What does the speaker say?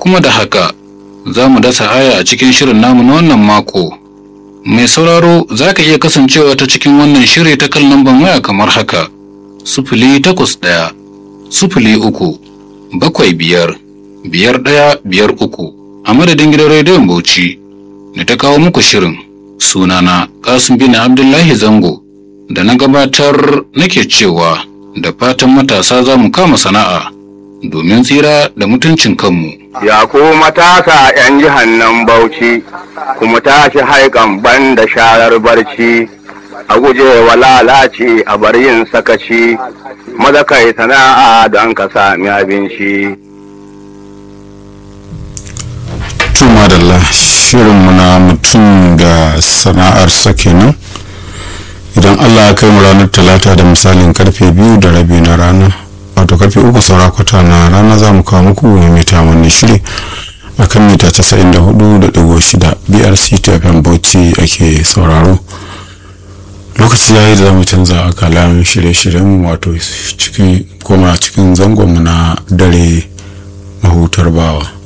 kuma da haka za mu dasa aya a cikin shirin namu na wannan mako mai sauraro za ka iya kasancewa ta cikin wannan shiri ta kan lambar waya kamar haka sufuli takwas ɗaya sufuli uku bakwai biyar biyar ɗaya biyar uku a madadin gidan rediyon bauchi da ta kawo muku shirin sunana kasim bin abdullahi zango da na gabatar nake cewa da fatan matasa za mu kama sana'a domin tsira da mutuncin kanmu Ya ku matasa ‘yan jihar nan Bauchi, kuma tashi haikan ban da sharar barci, a guje wa lalaci a bar yin sakaci, maza kai sana'a don ka sami abinci. Tuma da shirinmu na mutum da sana'arsa kenan. Idan Allah ya kai mu ranar talata da misalin karfe biyu da rabi na rana. wato karfe uku saura kwata na rana za mu kawo muku mita wannan shiri a kan mita 94.6 brc tfm bauchi ake sauraro lokaci ya yi da zamu canza akalan shirye-shiryen wato cikin koma cikin zangonmu na dare mahutar bawa